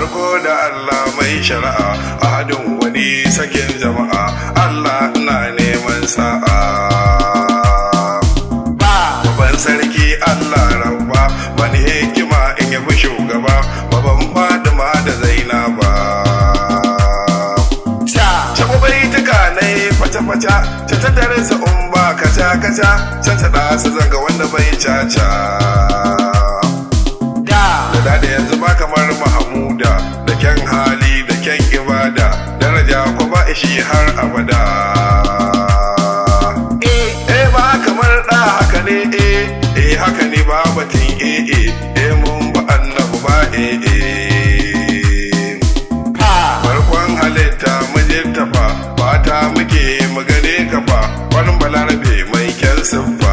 farko da Allah mai shari'a a hadin wani sakin jama'a Allah ina neman sa'a Baban sarki Allah rabba wani hikima in yabi shugaba baban Fatima da Zainaba Shabu bai tuka na yi faca-faca ta tattare sa in ba kaca-kaca can ta ɗasa zanga wanda bai caca da da yanzu ba kamar Mahamuda da kyan hali da kyan ibada daraja ko ba ishi har abada eh ba kamar da haka ne eh eh haka ne ba batun eh eh eh mun ba annabu ba eh eh farkon halitta mijinta fa fata muke magane ka fa wani balarabe mai kyan siffa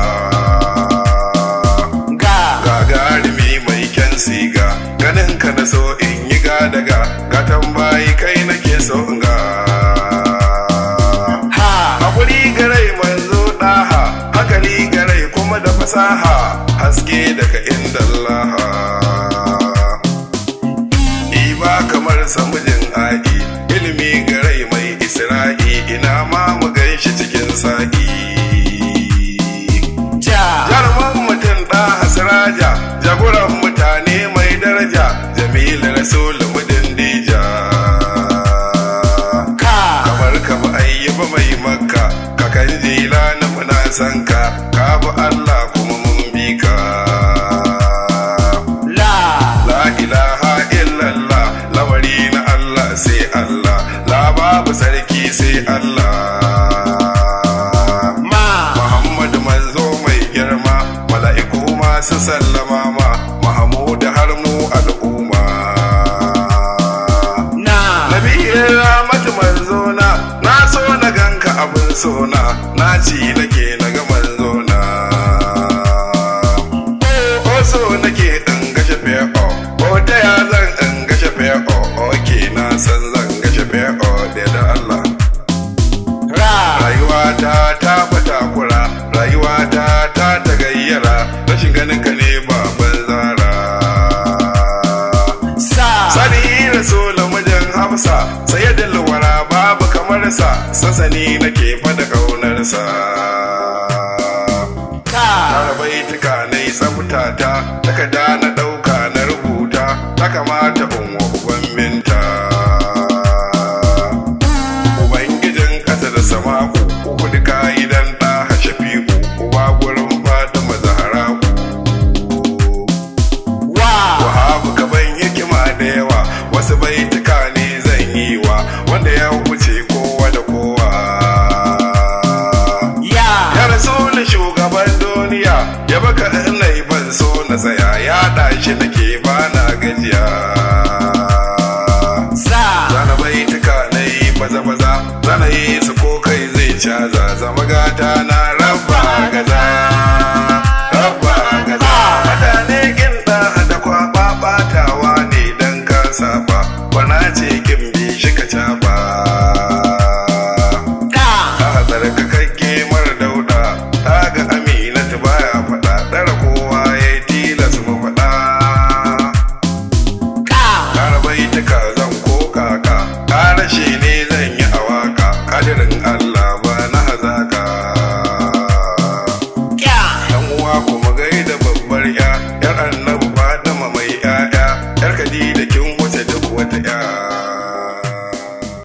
gagarumi mai kyan siga ganin ka na so in yi gadaga gatan bayi kai nake so in ga hakuri garai manzo ɗaha hakali garai kuma da fasaha haske daga inda Allah Iba kamar samujin a'i ilimi garai mai isra'i ina ma mu ganshi cikin sa'i jaruman mutum ɗa hasiraja jagoran mutane mai daraja jamilu rasul mudin dija kamar ka bi ayyuba mai makka kakan jila na muna san ka ka bi allah kuma mun bi ka la ilaha illallah lamari na allah sai allah la babu sarki sai allah Muhammadu manzo mai girma mala'iku masu sallama ma Mahamud har mu al'umma Nabiyin ramatu manzo na na so na ganka abin sona na ci nake na ga manzo na o so nake in gashe fe'o o ta ya zan in gashe fe'o oke na san zan gashe fe'o da da Allah rayuwata ta fata kura rayuwata ta ta gayyara rashin ganin ka ne baban zara sani rasul mijin hafsa sai da lawara babu kamar sa sansani nake fada kaunarsa Tara baituka na yi tsabtata takarda na ɗauka na rubuta ta kamata in wa uban minta Ubangijin ƙasa da sama uku duka idan ɗa hashe fiku uba gurin Fatima Zahra Wahabu gaban hikima da yawa wasu baituka ne zan yi wa wanda ya wuce kowa da kowa. Ya rasulun shugaban duniya ya baka ina ban so na tsaya ya ɗashi nake bana gajiya. Zana baituka na yi baza-baza zana yi su ko kai zai caza zama gata na rabba gaza. Rabba gaza. Mutane ginda da kwaba batawa ne dan ka saba bana ce kin bi shi ka caba. Ka hazar ka kake mara dauda ta ga aminatu baya faɗa ɗara kowa ya yi tilas mu faɗa. Kara baituka zan ko kaka Kara shi ne zan yi a waka Kadirin Allah ba na hazaka Dan uwa kuma gaida babbar ya Yar annabu Fatima mai 'ya'ya Yar Khadija kin wuce duk wata 'ya